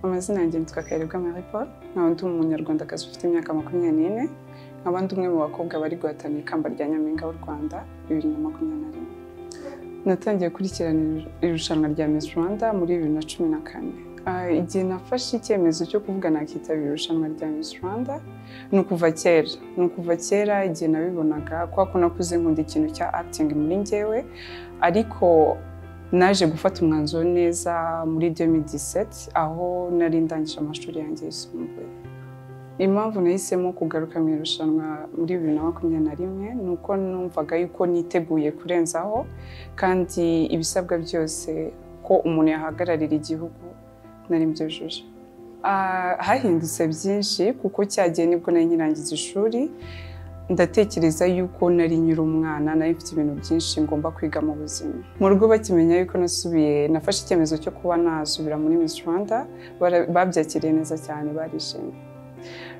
amazina yanjye nitwa Kayirebwa Marie Paul nkaba ndi umunyarwandakazi ufite imyaka makumyabiri n'ine nkaba ndi umwe mu bakobwa bari guhatanira ikamba rya Nyampinga w'u Rwanda bibiri na makumyabiri na rimwe natangiye gukurikirana irushanwa rya Miss Rwanda muri bibiri na cumi na kane Ah, igihe nafashe icyemezo cyo kuvuga nakitabira irushanwa rya Miss Rwanda ni ukuva kera ni ukuva kera igihe nabibonaga kubera ko nakuze nkunda ikintu cya acting muri njyewe ariko naje gufata umwanzuro neza muri 2017 aho nari ndangije amashuri yanjye yisumbuye impamvu nahisemo kugaruka mu irushanwa muri bibiri na makumyabiri na rimwe ni uko numvaga yuko niteguye kurenzaho kandi ibisabwa byose ko umuntu yahagararira igihugu nari mbyujuje Ah, hahindutse byinshi kuko cyagiye nibwo nari nkirangiza ishuri ndatekereza yuko nari nyiri umwana nari mfite ibintu byinshi ngomba kwiga mu buzima mu rugo bakimenya yuko nasubiye nafashe icyemezo cyo kuba nazubira muri Miss Rwanda bara- babyakiriye neza cyane barishimye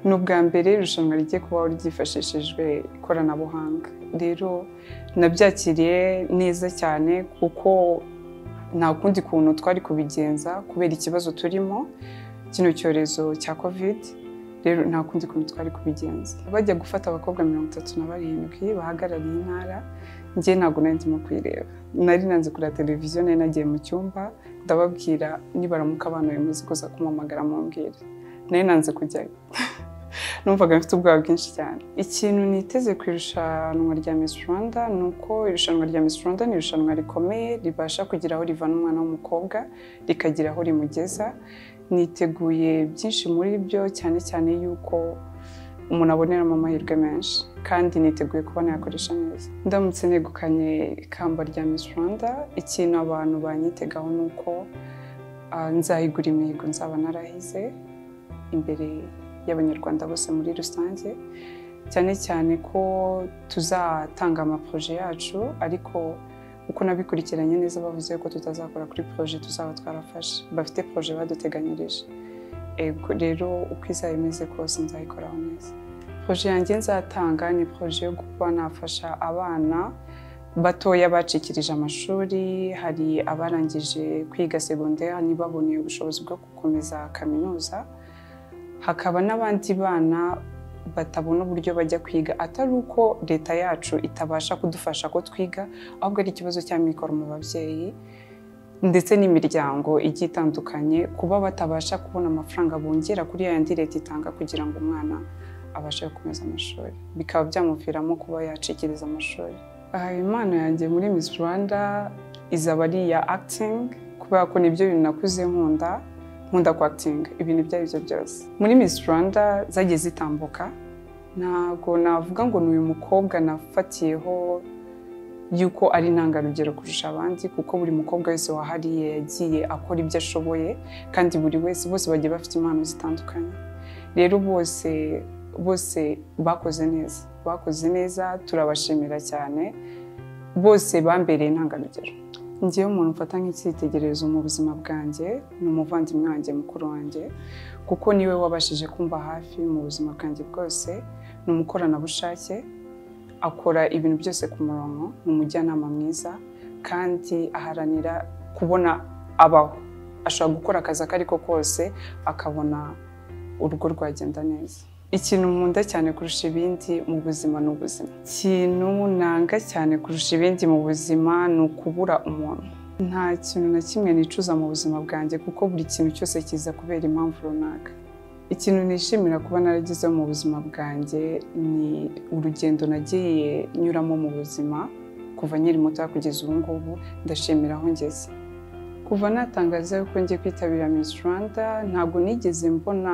ni ubwa mbere irushanwa rigiye kubaho ryifashishijwe ikoranabuhanga rero nabyakiriye neza cyane kuko nta kundi kuntu twari kubigenza kubera ikibazo turimo kino cyorezo cya covid rero nta kundi kuntu twari kubigenza bajya gufata abakobwa mirongo itatu na barindwi bahagarariye intara njye ntabwo nari ndimo kuyireba nari nanze kureba televiziyo nari nagiye mu cyumba ndababwira nibaramuka abana uyu munsi kuza kumpamagara mumbwire nari nanze kujyayo numvaga mfite ubwoba bwinshi cyane ikintu niteze ku irushanwa rya Miss Rwanda ni uko irushanwa rya Miss Rwanda ni irushanwa rikomeye ribasha kugira aho rivana umwana w'umukobwa rikagira aho rimugeza niteguye byinshi muri byo cyane cyane yuko umuntu aboneramo amahirwe menshi kandi niteguye kuba nayakoresha neza ndamutse negukanye ikamba rya Miss Rwanda ikintu abantu banyitegaho ni uko ah, nzayigura imihigo nzaba narahize imbere y'abanyarwanda bose muri rusange cyane cyane ko tuzatanga amaporoje yacu ariko uko nabikurikiranye neza bavuze ko tutazakora kuri poroje tuzaba twarafashe bafite poroje baduteganyirije Ego, rero uko izayimeze kose nzayikoraho neza poroje yanjye nzatanga ni poroje yo kuba nafasha abana batoya bacikirije amashuri hari abarangije kwiga segonderi ntibaboneye ubushobozi bwo gukomeza kaminuza hakaba n'abandi bana batabona uburyo bajya kwiga atari uko leta yacu itabasha kudufasha ko twiga ahubwo ari ikibazo cy'amikoro mu babyeyi ndetse n'imiryango igiye itandukanye kuba batabasha kubona amafaranga bongera kuri ya yandi leta itanga kugira ngo umwana abashe gukomeza amashuri bikaba byamuviramo kuba yacikiriza amashuri Aha, impano yanjye muri Miss Rwanda izaba ari iya acting kubera ko nibyo bintu nakuze nkunda nkunda kwakitinga ibintu ibyo ari byo byose muri Miss Rwanda zagiye zitambuka ntabwo navuga ngo ni uyu mukobwa nafatiyeho yuko ari intangarugero kurusha abandi kuko buri mukobwa wese wahariye yagiye akora ibyo ashoboye kandi buri wese bose bagiye bafite impano zitandukanye rero bose bose bakoze neza bakoze neza turabashimira cyane bose bambereye intangarugero ngewe umuntu mfata nk'icyitegererezo mu buzima bwanjye ni umuvandimwe wanjye mukuru wanjye kuko niwe wabashije kumba hafi mu buzima bwanjye bwose ni umukoranabushake akora ibintu byose ku murongo ni umujyanama mwiza kandi aharanira kubona abaho ashobora gukora akazi ako ari ko kose akabona urugo rwagenda neza ikintu nkunda cyane kurusha ibindi mu buzima ni ubuzima ikintu nanga cyane kurusha ibindi mu buzima ni ukubura umuntu nta kintu na kimwe nicuza mu buzima bwanjye kuko buri kintu cyose kiza kubera impamvu runaka ikintu nishimira kuba naragezeho mu buzima bwanjye ni urugendo nagiye nyuramo mu buzima kuva nkiri muto kugeza ubu ngubu ndashimira aho ngeze kuva natangaza yuko ngiye kwitabira Miss Rwanda ntabwo nigeze mbona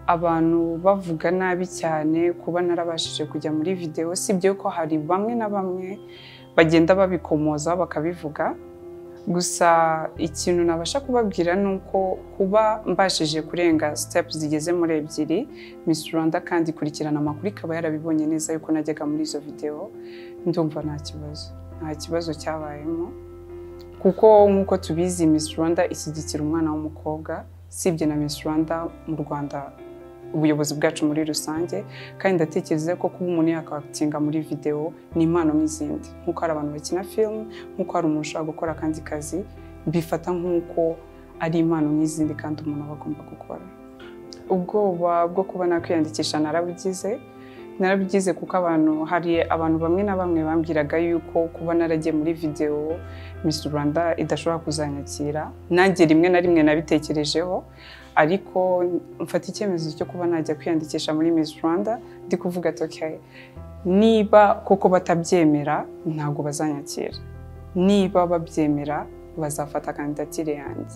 abantu bavuga nabi cyane kuba narabashije kujya muri videwo sibyo ko hari bamwe na bamwe bagenda babikomoza bakabivuga gusa ikintu nabasha kubabwira ni uko kuba mbashije kurenga sitepu zigeze muri ebyiri Miss Rwanda kandi ikurikirana amakuru ikaba yarabibonye neza yuko najyaga muri izo videwo ndumva nta kibazo nta kibazo cyabayemo kuko nk'uko tubizi Miss Rwanda ishyigikira umwana w'umukobwa usibye na Miss Rwanda mu Rwanda ubuyobozi bwacu muri rusange kandi ndatekereza ko kuba umuntu yakatinga muri videwo ni impano nk'izindi nk'uko hari abantu bakina filime nk'uko hari umuntu ushobora gukora akandi kazi bifata nk'uko ari impano nk'izindi kandi umuntu aba agomba gukora ubwoba bwo kuba nakwiyandikisha narabugize narabigize kuko abantu hari abantu bamwe na bamwe bambwiraga yuko kuba naragiye muri videwo Miss Rwanda idashobora kuzanyakira nanjye rimwe na rimwe nabitekerejeho ariko mfata icyemezo cyo kuba najya kwiyandikisha muri Miss Rwanda ndi kuvuga ati okay niba koko batabyemera ntabwo bazanyakira niba babyemera bazafata kandidatire yanjye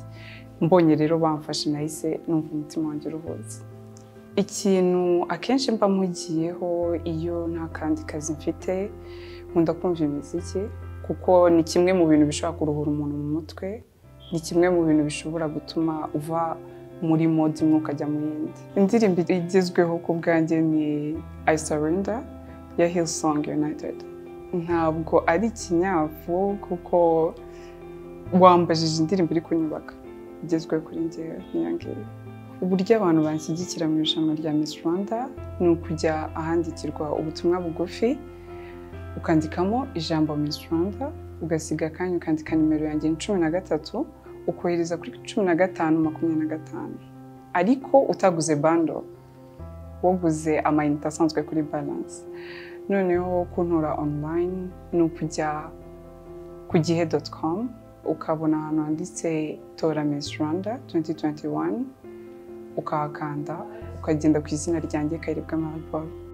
mbonye rero bamfashe nahise numva umutima wanjye uruhutse ikintu akenshi mba mpugiyeho iyo nta kandi kazi mfite nkunda kumva imiziki kuko ni kimwe mu bintu bishobora kuruhura umuntu mu mutwe ni kimwe mu bintu bishobora gutuma uva muri mode imwe ukajya mu yindi indirimbo igezweho ku bwanjye ni I Surrender ya Hillsong United ntabwo ari ikinyavu kuko wambajije indirimbo iri kunyubaka igezweho kuri njyewe nk'iyo ngiyo uburyo abantu banshyigikira mu irushanwa rya Miss Rwanda ni ukujya ahandikirwa ubutumwa bugufi ukandikamo ijambo Miss Rwanda ugasiga akanya ukandika nimero yanjye cumi na gatatu ukohereza kuri cumi na gatanu makumyabiri na gatanu ariko utaguze bando waguze amayinite asanzwe kuri baranse noneho kuntora online ni ukujya ku gihe doti komu ukabona ahantu handitse tora Miss Rwanda 2021 ukahakanda ukagenda ku izina ryanjye kayirebwamo Paul